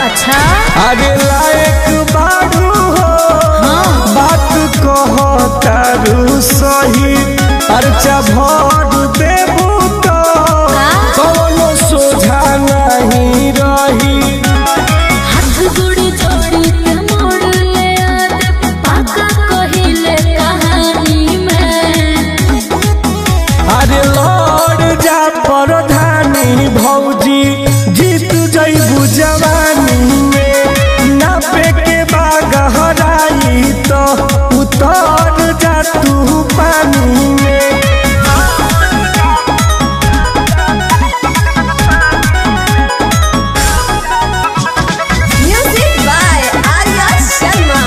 अच्छा अरे लायक बारू हो बात कहो तारू सही अर्चा भर देबू तो कौनो सोझा नहीं रही हाथ जोड़ी जोड़ी के मोड़ ले आद पाका कहिले कहानी में अरे लौट जा परधानी भौजी जीत जैबू जवानी में नापे के बागहराई तो उतर जा तू पानी में Music by Arya Sharma.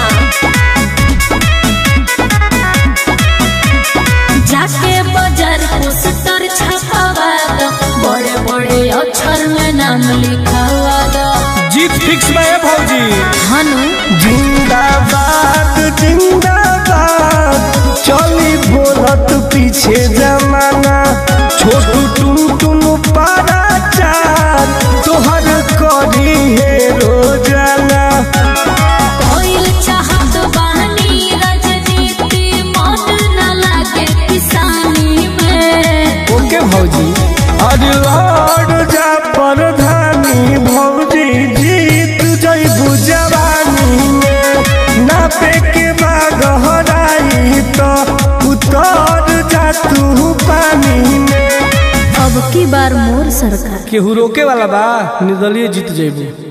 जाके बाजार पोस्टर छपावा दो बड़े बड़े अक्षर में नाम लिखावा दो जीत फिक्स में है भौजी हनु जिंदाबाद जिंदाबाद चली बोलत पीछे जमाना छोटू टुन टुन पारा चार तोहर करी है रोजाना कोइल चाहत बहनी राजनीति मन न लागे किसानी में ओके भौजी अरे लौट जा परधानी भौजी जीत जैबू जवानी में नापे के बागहराई तो उतर जा तू पानी में अब की बार मोर सरकार केहू रोके वाला बा निर्दलीय जीत जैबू